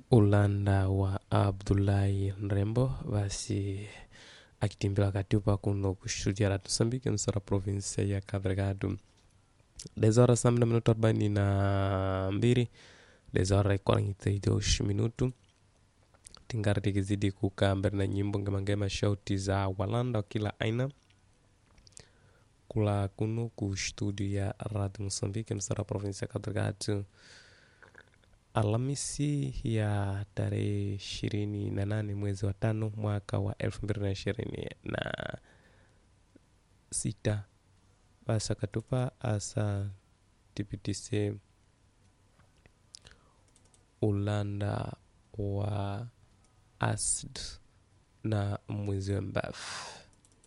ulanda wa abdullahi nrembo basi akitimbila katiupa kuno kustudia la moçambique nsora provinsia ya cabo delgado 10 horas na minuto 42 10 horas e 42 minuto tingari tikizidi kukaa mbele na nyimbo ngemangema shauti za walanda wa kila aina kula kuno ku studio ya radio moçambique msara provinsia ya cabo delgado Alhamisi ya tarehe ishirini na nane mwezi wa tano mwaka wa elfu mbili na ishirini na sita basa katupa asa tipitise ulanda wa asd na mwezi wa mbafu